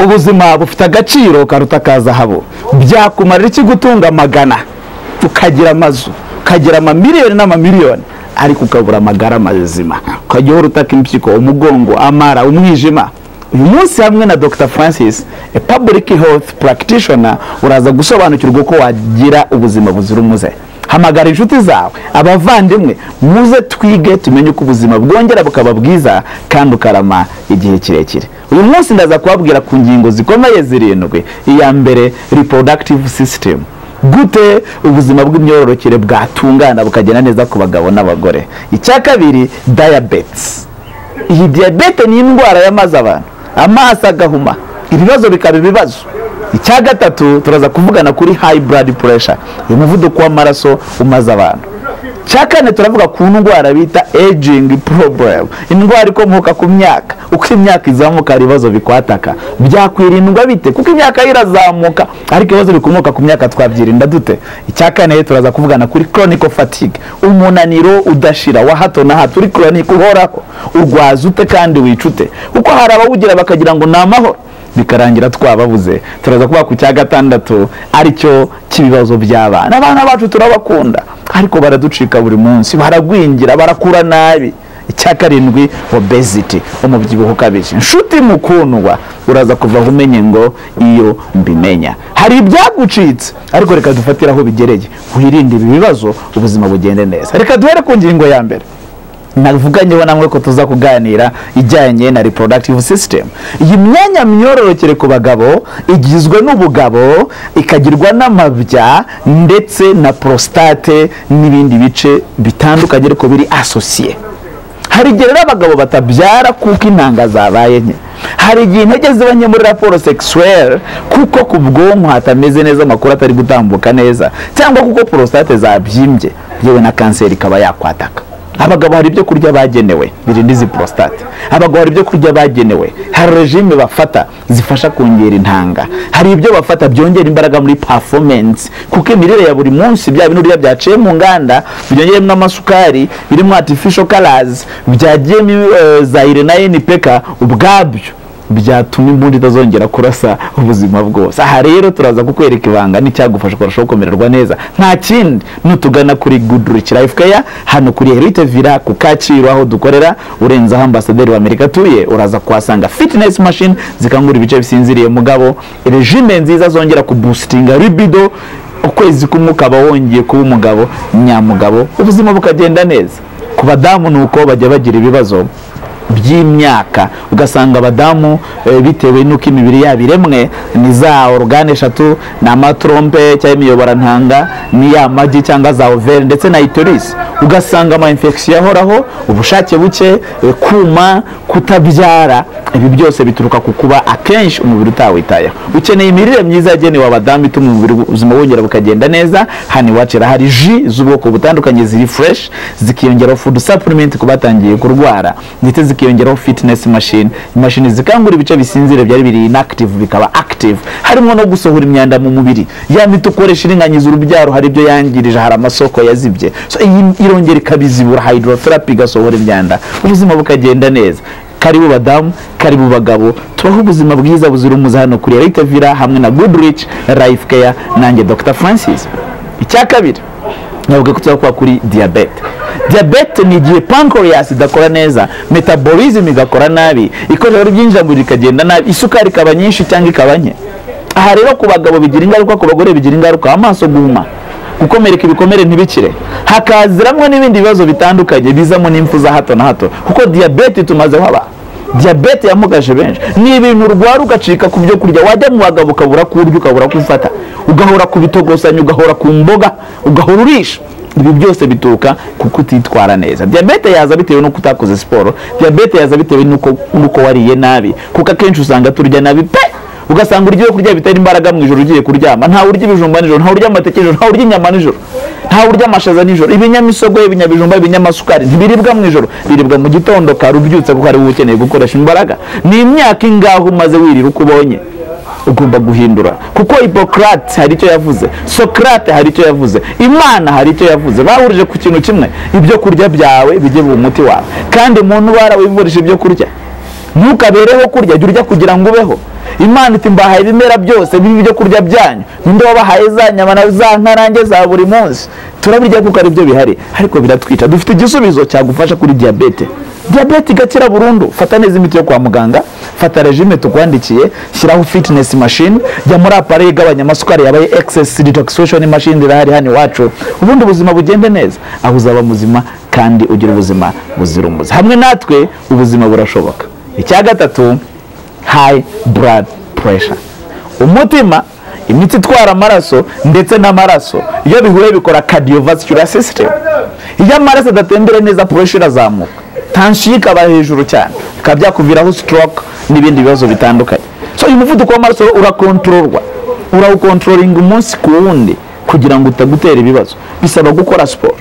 ubuzima bufite agaciro karuta ka zahabu byakumarira iki gutunga magana ukagira amazu ukagira amamiliyoni n'amamiliyoni ariko ukabura amagara mazima ukajya uhora utaka impyiko umugongo amara umwijima uyu munsi hamwe na dr francis a public health practitioner uraza gusobanukirwa uko wagira ubuzima buzira umuze hamagara inshuti zawe abavandimwe muze twige tumenye uko ubuzima bwongera bukaba bwiza kandi ukarama igihe kirekire uyu munsi ndaza kubabwira ku ngingo zikomeye zirindwi iya mbere reproductive system gute ubuzima bw'imyororokere bwatungana bukagenda neza ku bagabo n'abagore icya kabiri diabetes iyi diyabete ni indwara y'amazi abantu amaso agahuma ibibazo bikaba ibibazo icya gatatu turaza kuvugana kuri high blood pressure uyu muvuduko w'amaraso umaze abantu icya kane turavuga ku ndwara bita aging problem indwara ikomoka ku myaka uko imyaka izamuka hari ibibazo bikwataka byakwirindwa bite kuko imyaka yo irazamuka ariko ibibazo bikomoka ku myaka twabyirinda dute icya kane turaza kuvugana kuri chronic fatigue umunaniro udashira wa hato na hato uri chronic uhoraho urwaza ute kandi wicute kuko hari abawugira bakagira ngo ni amahoro bikarangira twababuze turaza kuba ku cya gatandatu aricyo cy'ibibazo by'abana abana bacu turabakunda ariko baraducika buri munsi baragwingira barakura nabi icya karindwi obesity umubyibuho ukabije inshuti mukundwa uraza kuva aho umenye ngo iyo mbimenya hari ibyagucitse ariko reka dufatire aho bigereye wirinde ibi bibazo ubuzima bugende neza reka duhere ku ngingo ya mbere navuganyeho namwe ko tuza kuganira ijyanye na reproductive system iyi myanya myororokere ku bagabo igizwe n'ubugabo ikagirwa n'amabya ndetse na prostate n'ibindi bice bitandukanye ariko biri asosiye hari igihe rero abagabo batabyara kuko intanga zabaye nke hari igihe intege ziba nke muri raporo sexuel kuko ku bwonko hatameze neza amakuru atari gutambuka neza cyangwa kuko prostate zabyimbye yewe na kanseri ikaba yakwataka abagabo hari ibyo kurya bagenewe birinda izi prostate abagabo hari ibyo kurya bagenewe hari regime bafata zifasha kongera intanga hari ibyo bafata byongera imbaraga muri performance kuko imirire ya buri munsi bya binuriya byaciye mu nganda byongeyemo amasukari birimo artificial colors byagiyemo uh, zaire na NPK ubwabyo byatuma imbundi itazongera kurasa ubuzima bwose aha rero turaza kukwereka ibanga n'icyagufasha ukarushaho kumererwa neza nta kindi nutugana kuri good rich life care hano kuri herite villa ku kacyiru aho dukorera urenzeho ambasaderi w'amerika atuye uraza kuhasanga fitness machine zikangura ibice bisinziriye mugabo regime nziza zongera kubusitinga libido ukwezi kumwe ukaba wongeye kuba umugabo nyamugabo ubuzima bukagenda neza ku badamu ni uko bajya bagira ibibazo by'imyaka ugasanga abadamu bitewe n'uko imibiri yabo iremwe ni za orugane eshatu ni amatrompe cyangwa imiyoborantanga ni ya magi cyangwa za overi ndetse na itorisi ugasanga ama infection ahoraho ubushake buke kuma kutabyara ibi byose bituruka ku kuba akenshi umubiri utawitayeho ukeneye imirire myiza yagenewe abadamu ituma umubiri ubuzima wongera bukagenda neza hano iwacu hari ji z'ubwoko butandukanye ziri fureshi zikiyongeraho fudu saplimenti ku batangiye kurwara ndetse zikiyongeraho fitinesi mashini imashini zikangura ibice bisinzira byari biri inakitivu bikaba akitivu harimo no gusohora imyanda mu mubiri ya miti ukoresha iringaniza urubyaro hari ibyo yangirije hari amasoko yazibye so iyi irongera ikabizibura hayidoroterapi igasohora imyanda ubuzima bukagenda neza karibu badamu karibu bagabo tubaho ubuzima bwiza buzira umuze hano kuri Elite Villa hamwe na Good Rich Life Care nanjye Dr Francis icya kabiri navuga ko tuzakuba kuri diabete diabete ni igihe pancreas idakora neza metabolism igakora nabi ikorero ryinjira mu rikagenda nabi isukari ikaba nyinshi cyangwa ikaba nke aha rero ku bagabo bigira ingaruka ku bagore bigira ingaruka amaso guhuma gukomereka ibikomere ntibikire hakaziramwo n'ibindi bibazo bitandukanye bizamo n'impfu za hato na hato kuko diyabete tumazeho abantu diyabete yamugaje benshi ni ibintu urwara ugacika ku byo kurya wajya mu bagabo ukabura ku urya ukabura ku ufata ugahora ku bitogosanya ugahora ku mboga ugahora urisha ibi byose bituruka ku kutitwara neza diyabete yaza bitewe no kutakoze siporo diyabete yaza bitewe n'uko wariye nabi kuko akenshi usanga turya nabi pe ugasanga urya kurya bitera imbaraga mu ijoro ugiye kuryama nta urya ibijumba nijoro nta urya amateke nijoro nta urya inyama nijoro nta urya amashaza nijoro ibinyamisogwe ibinyabijumba ibinyamasukari ntibiribwa mu ijoro biribwa mu gitondo kare ubyutse kuko ari wowe ukeneye gukoresha imbaraga ni imyaka ingaho umaze wirira uko ubonye ugomba guhindura kuko hipocrate hari icyo yavuze socrate hari icyo yavuze imana hari icyo yavuze bahurije ku kintu kimwe ibyo kurya byawe bijye mu muti wawe kandi muntu warawivurisha ibyo kurya ntukabereho kurya jya urya kugira ngo ubeho imana iti mbahaye ibimera byose bibi byo kurya byanyu ninde wabahaye za nyama na za nkarange za buri munsi turabirya kuko ari byo bihari ariko biratwica dufite igisubizo cyagufasha kuri diyabete diyabete igakira burundu fata neza imiti yo kwa muganga fata regime tukwandikiye shyiraho fitness machine jya muri appareil igabanya amasukari yabaye excess detoxification machine irahari hano iwacu ubundi ubuzima bugende neza aho uzaba muzima kandi ugira ubuzima buzira umuze hamwe natwe ubuzima burashoboka icya gatatu high blood pressure umutima imitsi itwara amaraso ndetse n'amaraso iyo bihuye bikora cardiovascular system iyo amaraso adatembera neza pressure irazamuka tansiyo ikaba hejuru cyane bikaba byakuviraho stroke n'ibindi bibazo bitandukanye so uyu muvuduko w'amaraso urakontororwa urawukontrolinga umunsi ku wundi kugira ngo utagutera ibibazo bisaba gukora siporo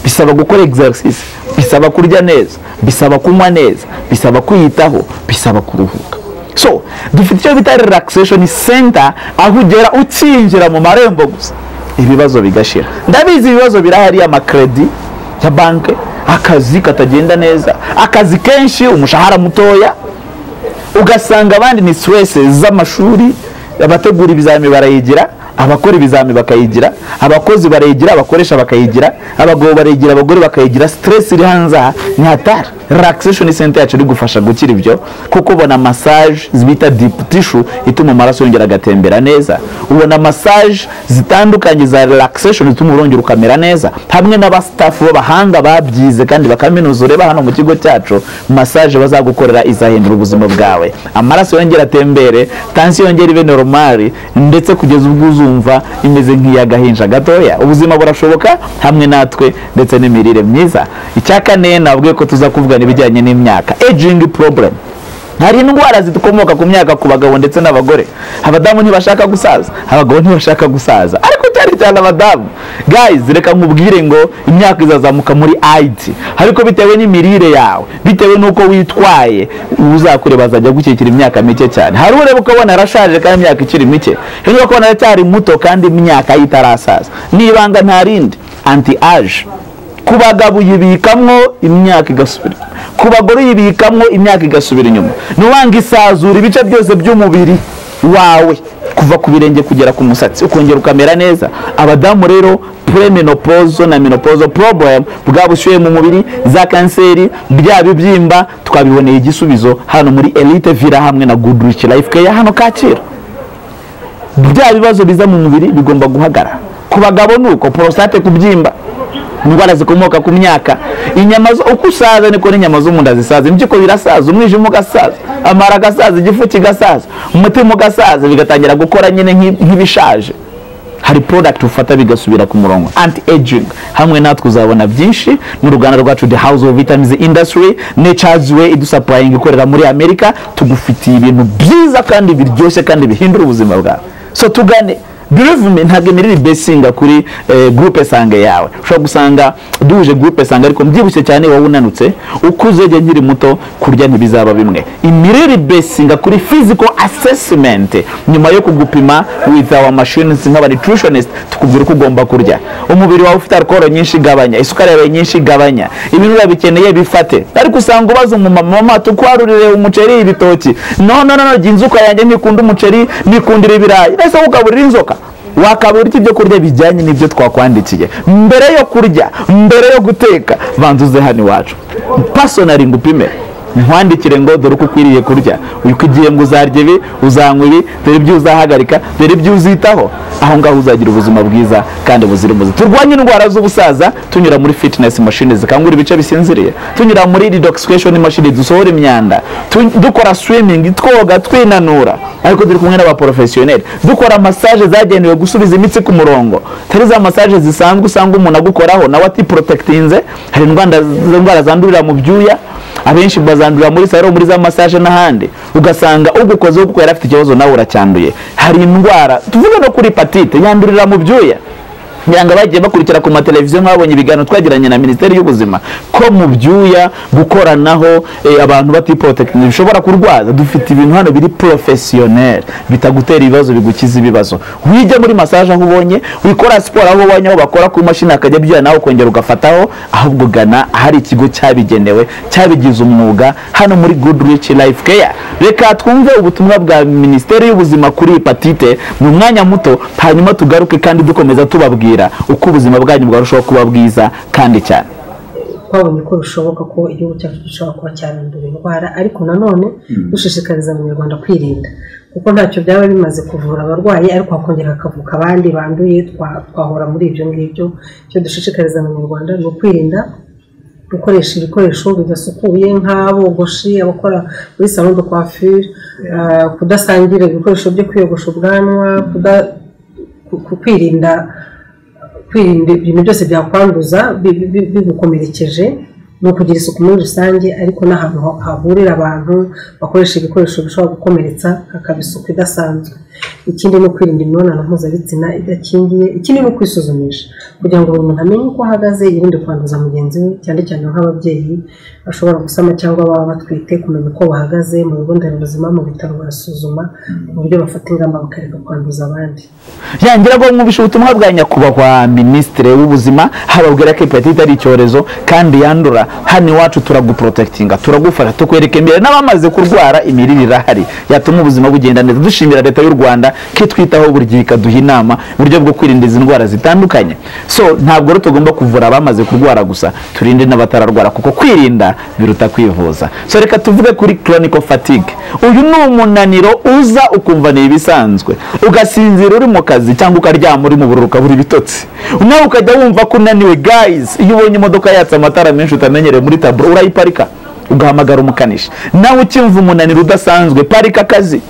bisaba gukora exercise bisaba kurya neza bisaba kunywa neza bisaba kwiyitaho bisaba kuruhuka so dufite icyo bita relaxation center aho ugera ukinjira mu marembo gusa ibibazo bigashira ndabizi ibibazo birahari amakredi ya banki akazi katagenda neza akazi kenshi umushahara mutoya ugasanga abandi ni stress z'amashuri abategura ibizami barayigira abakora ibizami bakayigira abakozi barayigira abakoresha bakayigira abagabo barayigira abagore bakayigira stress iri hanze aha ni hatari relaxation center yacu iri gufasha gukira ibyo kuko ubona massage bita deep tissue ituma amaraso yongera agatembera neza ubona massage zitandukanye za relaxation zituma urongera ukamera neza hamwe n'abastafu b'abahanga babyize kandi bakaminuza ureba hano mu kigo cyacu massage bazagukorera izahindura ubuzima bwawe amaraso yongera atembere tansiyo yongera ibe normali ndetse kugeza ubwo uzumva imeze nk'iy'agahinja gatoya ubuzima burashoboka hamwe natwe ndetse n'imirire myiza icya kane nabwiye ko tuza kuvugana ibijyanye n'imyaka aging problem hari indwara zikomoka ku myaka ku bagabo ndetse n'abagore abadamu ntibashaka gusaza abagabo ntibashaka gusaza ariko cyane cyane abadamu guys reka nkubwire ngo imyaka izazamuka muri ayiti ariko bitewe n'imirire yawe bitewe n'uko witwaye uzakure bazajya gukikira imyaka mike cyane hari ureba ukabona arashaje kandi imyaka ikiri mike hanyuma ukabona aracyari muto kandi imyaka ye itarasaza n'ibanga nta rindi anti age ku bagabo uyibikamwo imyaka igasubira ku bagore uyibikamwo imyaka igasubira inyuma nubanga isazura ibice byose by'umubiri wawe kuva ku birenge kugera ku musatsi ukongera ukamera neza abadamu rero premenopozo na menopozo problem bwa bushyuhe mu mubiri za kanseri bya bibyimba twabiboneye igisubizo hano muri elite villa hamwe na goodrich life care hano kacyiru bya bibazo biza mu mubiri bigomba guhagara ku bagabo ni uko prostate kubyimba indwara zikomoka ku myaka inyama zo uko usaza niko n'inyama zo mu nda zisaza impyiko birasaza umwijima ugasaza amara agasaza igifu kigasaza umutima ugasaza bigatangira gukora nyine nk'i- nk'ibishaje hari product ufata bigasubira ku murongo anti aging hamwe natwe uzabona byinshi n'uruganda rwacu the house of vitamins industry nature's way idusapurayinga ikorera muri amerika tugufitiye ibintu byiza kandi biryoshye kandi bihindura ubuzima bwawe so tugane Believe me ntabwo imirire ibesinga kuri eh, groupe sange yawe ushobora gusanga duhuje groupe sange ariko mbyibushye cyane wowe unanutse ukuze igihe nkiri muto kurya ntibizaba bimwe imirire ibesinga kuri physical assessment nyuma yo kugupima with our machines nk'aba nutritionist tukubwira uko ugomba kurya umubiri wawe ufite alcohol nyinshi igabanya isukari yawe nyinshi igabanya ibinure bikeneye bifate ariko usanga ubaza umumama mama tukwarurire umuceri ibitoki no no no no jya inzoka yanjye ntikunda umuceri nikundira ibirayi ese ugaburira inzoka wakabura iki ibyo kurya bijyanye n'ibyo twakwandikiye mbere yo kurya mbere yo guteka banza uze hano iwacu pasonari ngo upime nkwandikire ngo dore uko ukwiriye kurya uko igihe ngo uzarya ibi uzanywa ibi dore ibyo uzahagarika dore ibyo uzitaho aho ngaho uzagira ubuzima bwiza kandi buzira umuze turwanye indwara z'ubusaza tunyura muri fitinesi mashini zikangura ibice bisinziriye tunyura muri redoxification mashini dusohora imyanda tu- dukora swimming twoga twinanura ariko turi kumwe n'abaporofesiyoneri dukora massage zagenewe gusubiza imitsi ku murongo tari za massage zisanzwe usanga umuntu agukoraho nawe atiprotectinze hari indwara indwara zandurira mu byuya abenshi bazandurira muri salo muri za massage n'ahandi ugasanga ugukozeho kuko yari afite ikibazo nawe uracyanduye hari indwara tuvuge no kuri hepatite yandurira mu byuya yanga bagiye bakurikira ku mateleviziyo nk'ababonye ibiganiro twagiranye na minisiteri y'ubuzima ko mu byuya gukoranaho eh, abantu batipotekinika bishobora kurwaza dufite ibintu hano biri porofesiyoneri bitagutera ibibazo bigukiza ibibazo wijya muri masaje aho ubonye wikora siporo aho ubonye aho bakora ku mashini akajya abyuya nawe ukongera ugafataho ahubwo gana ahari ikigo cyabigenewe cyabigize umwuga hano muri good rich life care reka twumve ubutumwa bwa minisiteri y'ubuzima kuri hepatite mu mwanya muto hanyuma tugaruke kandi dukomeza tubabwira uko ubuzima bwanyu bwarushaho kuba bwiza kandi cyane twabonye ko bishoboka ko igihugu cyacu gishobora kuba cyarandura indwara ariko nanone dushishikariza abanyarwanda kwirinda kuko ntacyo byaba bimaze kuvura abarwayi ariko hakongera hakavuka abandi banduye twa- twahora muri ibyo ngibyo icyo dushishikariza abanyarwanda ni ukwirinda gukoresha ibikoresho bidasukuye nk'abogoshi abakora muri salon de coiffure ah, kudasangira ibikoresho byo kwiyogosha ubwanwa kuda- ku- ku- kwirinda kwirinda ibintu byose byakwanduza bi- bi- bi- bigukomerekeje ni ukugira isuku muri rusange ariko n'ahantu ha- hahurira abantu bakoresha ibikoresho bishobora gukomeretsa hakaba isuku idasanzwe ikindi ni ukwirinda imibonano mpuzabitsina idakingiye ikindi ni ukwisuzumisha kugira ngo buri muntu amenye uko ahagaze yirinde kwanduza mugenzi we cyane cyane nk'ababyeyi bashobora gusama cyangwa baba batwite kumenya uko bahagaze mu bigo nderabuzima mu bitaro barasuzuma mu buryo bafata ingamba bakareka kwanduza abandi yangira ngo mwumvishe ubutumwa bwa nyakubahwa minisitiri w'ubuzima hababwira ko hepatite ari icyorezo kandi yandura hano iwacu turaguprotekitinga turagufasha tukwereka imbere n'abamaze kurwara imirire irahari yatuma ubuzima bugenda neza dushimira leta y'u rwanda ko itwitaho buri gihe ikaduha inama uburyo bwo kwirinda izi ndwara zitandukanye so ntabwo rero tugomba kuvura abamaze kurwara gusa turinde n'abatararwara kuko kwirinda biruta kwivuza so reka tuvuge kuri chronic fatigue uyu ni umunaniro uza ukumva ni ibisanzwe ugasinzira uri mu kazi cyangwa ukaryama uri mu bururu ukabura ibitotsi nawe ukajya wumva ko unaniwe guys iyo ubonye imodoka yatse amatara menshi utamenyereye muri taburo urayiparika ugahamagara umukanishi nawe ukimva umunaniro udasanzwe parika akazi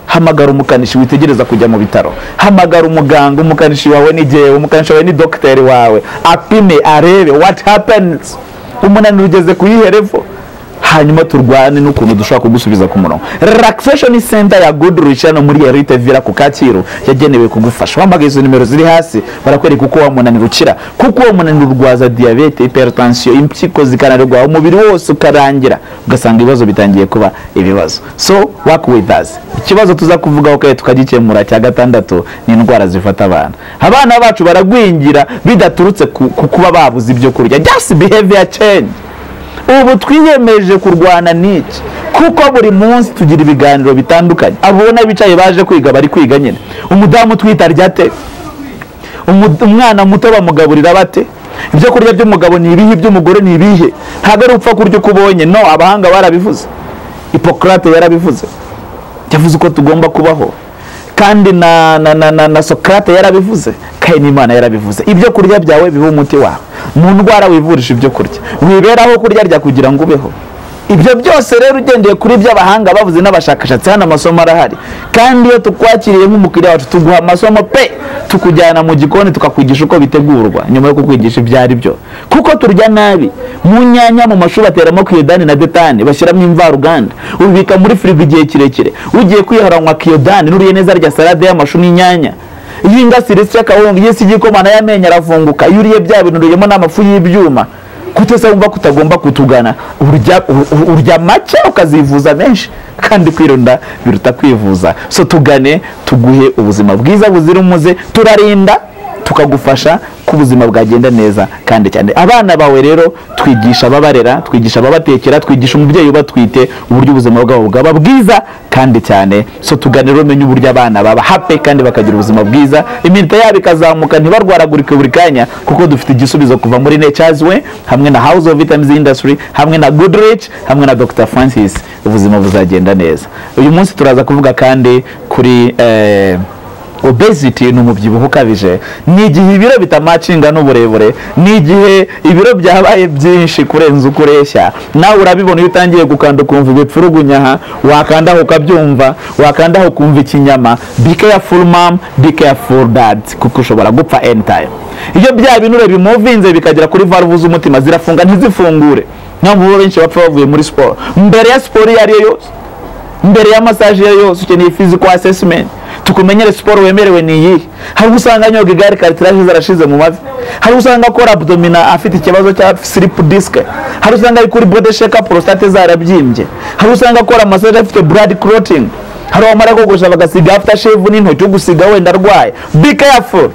hamagara umukanishi witegereza kujya mu bitaro hamagara umuganga umukanishi wawe ni jyewe umukanishi wawe ni dogiteri wawe apime arebe what happens umunaniro ugeze ku yihe level hanyuma turwane n'ukuntu dushobora kugusubiza ku murongo relaxation center ya good rich hano muri Elite Villa ku Kacyiru yagenewe kugufasha wambaga izo nimero ziri hasi barakwereka uko wa munaniro ukira kuko uwo munaniro urwaza diabete hypertension impyiko zikanarwaho umubiri wose ukarangira ugasanga ibibazo bitangiye kuba ibibazo so work with us ikibazo tuza kuvugaho kandi tukagikemura cya gatandatu ni indwara zifata abana abana bacu baragwingira bidaturutse ku ku kuba babuze ibyo kurya just behavior change ubu twiyemeje kurwana n'iki kuko buri munsi tugira ibiganiro bitandukanye abona bicaye baje kwiga bari kwiga nyine umudamu utwite arya te Umu- umwana muto bamugaburira bate ibyo kurya by'umugabo ni ibihe iby'umugore ni ibihe ntabwo ari upfa kurya uko ubonye no abahanga barabivuze hipokarate yarabivuze yavuze uko tugomba kubaho kandi na na na na, na Socrate yarabivuze kandi n'Imana yarabivuze ibyo kurya byawe biha umuti wawe mu ndwara wivurisha ibyo kurya wiberaho kurya rya kugira ngo ubeho ibyo byose rero ugendeye kuri ibyo abahanga bavuze n'abashakashatsi hano amasomo arahari kandi iyo tukwakiriye nk'umukiriya wacu tuguha amasomo pe tukujyana mu gikoni tukakwigisha uko bitegurwa nyuma yo kukwigisha ibyo ari byo kuko turya nabi mu nyanya mu mashuri bateramo kiyodani na detani bashyiramo imvaruganda ubibika muri firigo igihe kirekire ugiye kwiharanywa kiyodani n'uriye neza rya salade y'amashu n'inyanya iyo ingasire isya kawunga iyo isi igikoma nayo amenyo arafunguka iyo uriye bya bintu uriyemo n'amafu y'ibyuma kutese wumva ko utagomba kutugana urya ur- ur- urya make ukazivuza menshi kandi kwirinda biruta kwivuza so tugane tuguhe ubuzima bwiza buzira umuze turarinda tukagufasha ko ubuzima bwagenda neza kandi cyane abana bawe rero twigisha ababarera twigisha ababatekera twigisha umubyeyi ubatwite uburyo ubuzima bwabo bwaba bwiza kandi cyane so tuganira umenye uburyo abana baba hape kandi bakagira ubuzima bwiza iminota yabo ikazamuka ntibarwaragurike buri kanya kuko dufite igisubizo kuva muri nature's way hamwe na house of vitamins industry hamwe na good rich hamwe na dr francis ubuzima buzagenda neza uyu munsi turaza kuvuga kandi kuri eh, obesity ni umubyibuho ukabije ni igihe ibiro bitamacinga n'uburebure ni igihe ibiro byabaye byinshi kurenza uko ureshya nawe urabibona iyo utangiye gukanda ukumva ibipfurugunyaha wakandaho ukabyumva wakandaho ukumva ikinyama be careful mom be careful dad kuko ushobora gupfa anytime iyo bya binure bimuvinze bikagera kuri valve z'umutima zirafunga ntizifungure niyo mpamvu benshi bapfa bavuye muri siporo mbere ya siporo iyo ari yo yose mbere ya masaje iyo yose ukeneye physical assessment tukumenyere siporo wemerewe ni iyi hari uwo usanga anyoga igare karitirage zarashize mu mavi hari uwo usanga akora abdomina afite ikibazo cya siripu disike hari uwo usanga ari kuri bode sheka porositate zarabyimbye hari uwo usanga akora masaje afite buradi kurotingi hari uwamara kogosha bagasiga afuta shevu n'intoki ugusiga wenda arwaye be careful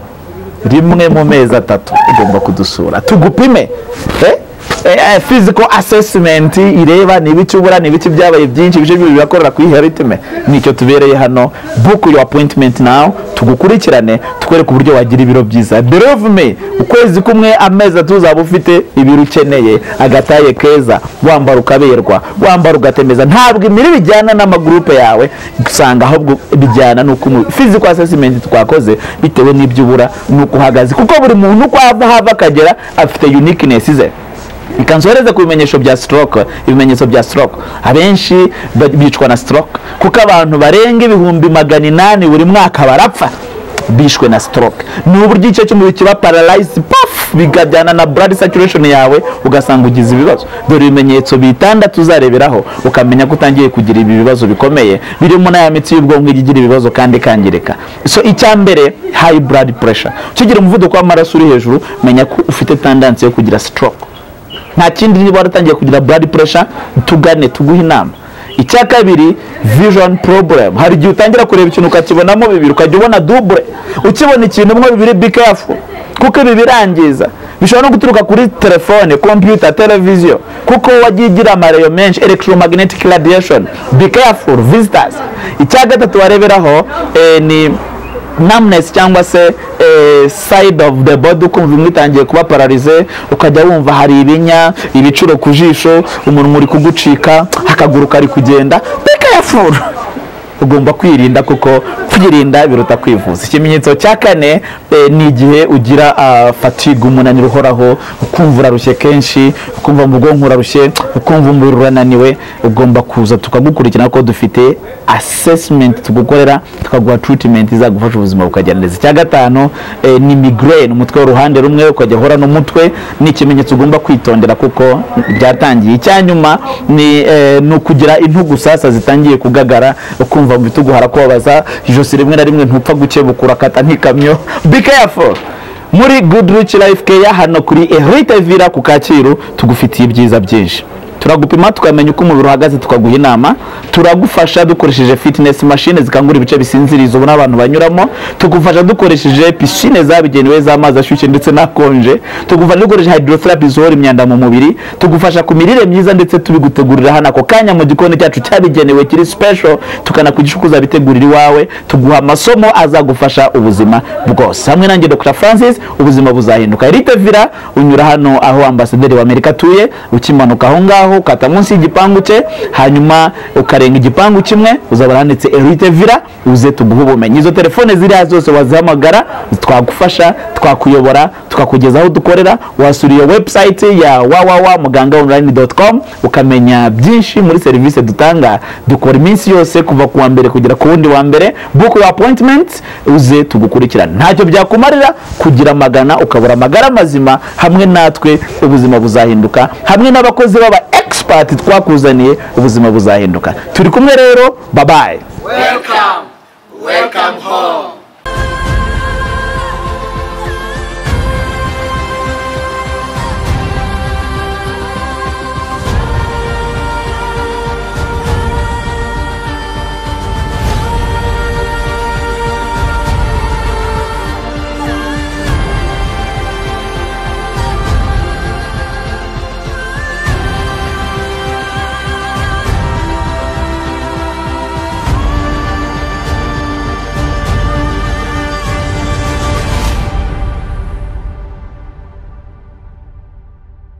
rimwe mu mezi atatu ugomba kudusura tugupime eh? eh, physical assessment ireba ni ibiki ubura ni ibiki byabaye byinshi ibice by'umubiri birakorera ku iheritime nicyo tubereye hano book your appointment now tugukurikirane tukwereke uburyo wagira ibiro byiza believe me ukwezi kumwe amezi atuzaba ufite ibiro ukeneye agataye keza wambara ukaberwa wambara ugatemeza ntabwo imiri bijyana n'amagurupe yawe usanga ahubwo bijyana n'uko umu- physical assessment twakoze bitewe n'ibyo ubura n'uko uhagaze kuko buri muntu uko ava hava akagera afite uniqueness ze ikanzohereza ku bimenyesho bya stroke ibimenyetso bya stroke abenshi ba- bicwa na stroke kuko abantu barenga ibihumbi magana inani buri mwaka barapfa bishwe na stroke ni uburyo igice cy'umubiri kiba paralyzed paf bikajyana na blood saturation yawe ugasanga ugize ibibazo dore ibimenyetso bitandatu uzareberaho ukamenya ko utangiye kugira ibi bibazo bikomeye birimo na ya mitsi y'ubwonko ijya igira ibibazo kandi ikangirika so icya mbere high blood pressure ukigira umuvuduko w'amaraso uri hejuru menya ko ufite tendancy yo kugira stroke nta kindi niba waratangiye kugira blood pressure tugane tuguhe inama icya kabiri vision problem hari igihe utangira kureba ikintu ukakibonamo bibiri ukajya ubona double ukibona ikintu umwe bibiri be careful kuko ibi birangiza bishobora no guturuka kuri telefone computer televiziyo kuko wagiye igira amareyo menshi electromagnetic radiation be careful visitors icya gatatu wareberaho eh, ni numbness cyangwa se eh, side of the body ukumva imwe itangiye kuba pararize ukajya wumva hari ibinya ibicuro ku jisho umunwa uri kugucika akaguru kari kugenda be careful ugomba kwirinda kuko kwirinda biruta kwivuza ikimenyetso cya kane eh, ni igihe ugira ah, fatigue umunaniro uhoraho ukumva urarushye kenshi ukumva mu bwonko urarushye ukumva umubiri urananiwe ugomba kuza tukagukurikirana ko dufite assessment tugukorera tukaguha treatment izagufasha ubuzima bukagenda neza icya gatanu eh, ni migraine umutwe w'uruhande rumwe ukajya uhora n'umutwe ni ikimenyetso ugomba kwitondera kuko byatangiye icya nyuma ni eh, ni ukugira intugu sasa zitangiye kugagara ukumva mu bitugu harakubabaza ijosi rimwe na rimwe ntupfa gukebuka urakata nk'ikamyo be careful muri good rich life care hano kuri Erite Villa ku Kacyiru tugufitiye ibyiza byinshi turagupima tukamenya uko umubiri uhagaze tukaguha inama turagufasha dukoresheje fitness machine zikangura ibice bisinziriza ubona abantu banyuramo tugufasha dukoresheje piscine zabigenewe z'amazi ashyushye ndetse n'akonje tugufasha dukoresheje hydrotherapy zohora imyanda mu mubiri tugufasha ku mirire myiza ndetse tubigutegurira hano ako kanya mu gikoni cyacu cyabigenewe kiri special tukanakugisha uko uzabitegurira iwawe tuguha amasomo azagufasha ubuzima bwose hamwe nanjye Dr Francis ubuzima buzahinduka Erite Villa unyura hano aho ambasaderi wa Amerika atuye ukimanuka aho ngaho ukata munsi y'igipangu cye hanyuma ukarenga igipangu kimwe uzabona handitse Erite Villa uze tuguhe ubumenyi izo telefone ziri hasi zose wazihamagara twagufasha twakuyobora tukakugeza aho dukorera wasura iyo website ya www.mugangaonline.com ukamenya byinshi muri serivisi dutanga dukora iminsi yose kuva ku wa mbere kugera ku wundi wa mbere book your appointment uze tugukurikirana ntacyo byakumarira kugira amagana ukabura amagara mazima hamwe natwe ubuzima buzahinduka hamwe n'abakozi b'aba expert twakuzaniye ubuzima buzahinduka turi kumwe rero babaye Welcome, welcome home.